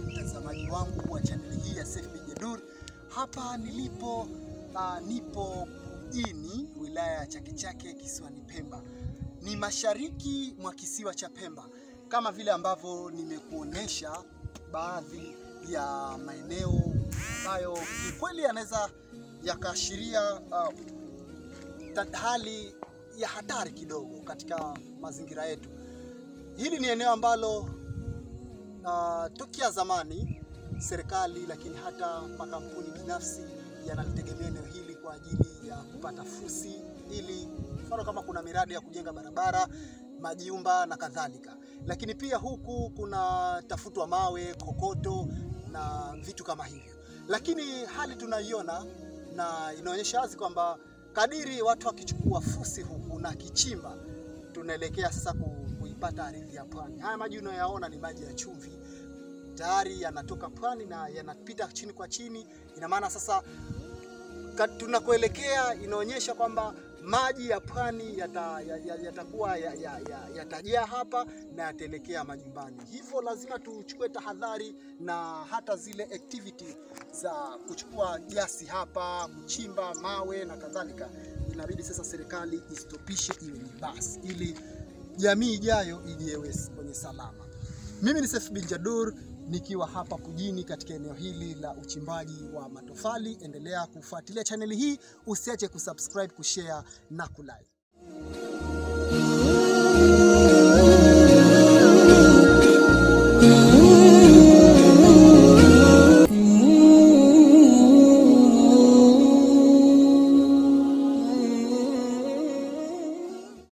mtazamaji wangu wa chaneli hii ya Seif bin Jeddur. Hapa nilipo uh, nipo mjini wilaya ya Chake Chake kisiwani Pemba, ni mashariki mwa kisiwa cha Pemba, kama vile ambavyo nimekuonesha baadhi ya maeneo ambayo kikweli yanaweza yakaashiria uh, hali ya hatari kidogo katika mazingira yetu. Hili ni eneo ambalo uh, tokea zamani serikali lakini hata makampuni binafsi yanalitegemea eneo hili kwa ajili ya kupata fusi, ili mfano kama kuna miradi ya kujenga barabara, majumba na kadhalika. Lakini pia huku kuna tafutwa mawe, kokoto na vitu kama hivyo, lakini hali tunaiona na inaonyesha wazi kwamba kadiri watu wakichukua fusi huku na kichimba, tunaelekea sasa kuipata ardhi ya pwani. Haya maji unayoyaona ni maji ya chumvi, tayari yanatoka pwani na yanapita chini kwa chini. Ina maana sasa tunakoelekea inaonyesha kwamba maji ya pwani yatakuwa yata yatajaa ya, ya hapa na yataelekea majumbani. Hivyo lazima tuchukue tahadhari na hata zile activity za kuchukua gasi hapa, kuchimba mawe na kadhalika, inabidi sasa serikali istopishe, iwe ni basi, ili jamii ijayo ijewe kwenye salama. Mimi ni Seif bin Jeddur nikiwa hapa Pujini katika eneo hili la uchimbaji wa matofali. Endelea kufuatilia chaneli hii, usiache kusubscribe, kushare na kulike.